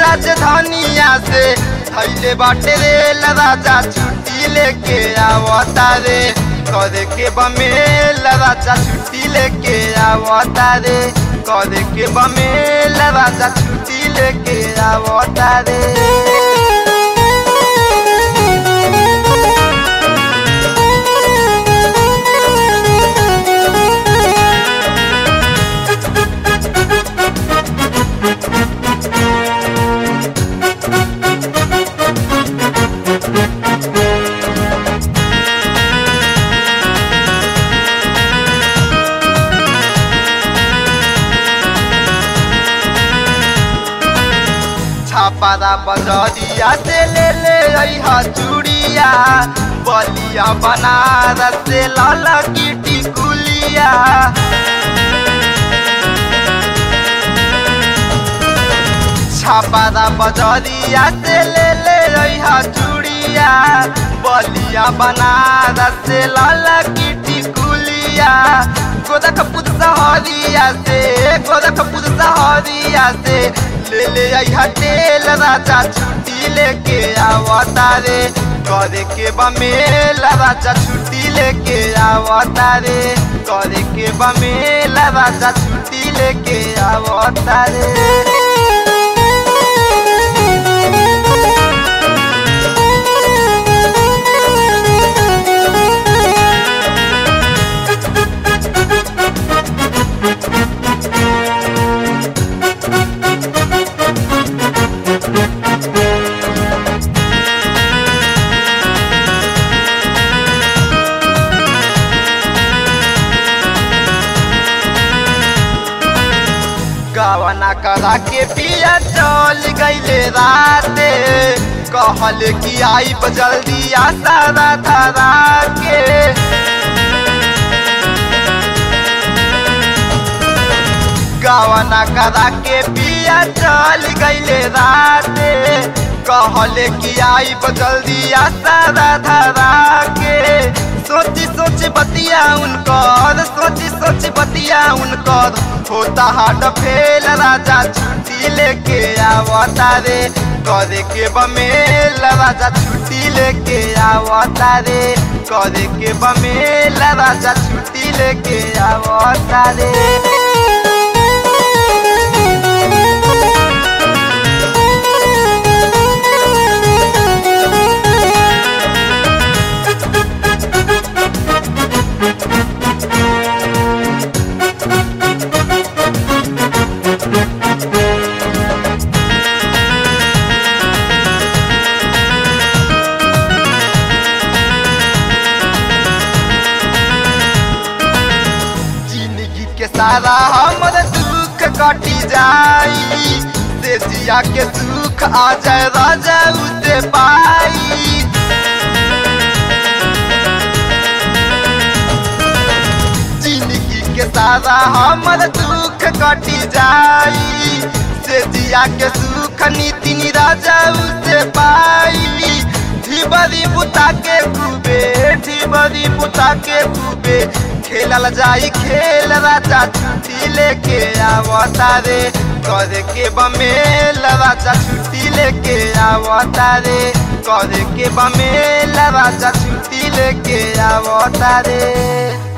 राजधानिया से थैले बाटे रेल राजा छुट्टी लेके आवता रे करे के बमेल राजा छुट्टी लेके आवता रे करे के बमेल राजा छुट्टी लेके आवता रे छापारा बजरिया से ले ले अइहा चूड़िया बलिया बनारस से लाल की टिकुलिया छापारा बजरिया से ले ले अइहा चूड़िया बलिया बनारस से लाल की टिकुलिया गोरखपुर सहरिया से गोरखपुर सहरिया से ले ले अइहा तेल राजा छुट्टी लेके आवता रे करे के बमेल राजा छुट्टी लेके आवता रे करे के बमेल राजा छुट्टी लेके आवता रे गवना करा के पिया चल गईले राते कहल कि आई जल्दी आशा धरा के गवना करा के पिया चल गईले राते कहल कि आई जल्दी आशा धरा के सोची सोच बतिया उनकर सोची सोच बतिया उनकर होता हाट फेल राजा छुट्टी लेके आवता रे करे के बमेल राजा छुट्टी लेके आवता रे करे के बमेल राजा छुट्टी लेके आवता रे जिंदगी के सारा हमर दुख कटी जाई से जिया के सुख आ जाए राजा उसे पाई जिंदगी के सारा हमर दुख कटी जाई से जिया के सुख नितिन राजा उसे पाई ढिबरी बुता के खूबे ढिबरी बुता के खूबे खेलल जाई खेल राजा छुट्टी लेके आवता रे करे के बमेल राजा छुट्टी लेके आवता रे करे के बमेल राजा छुट्टी लेके आवता रे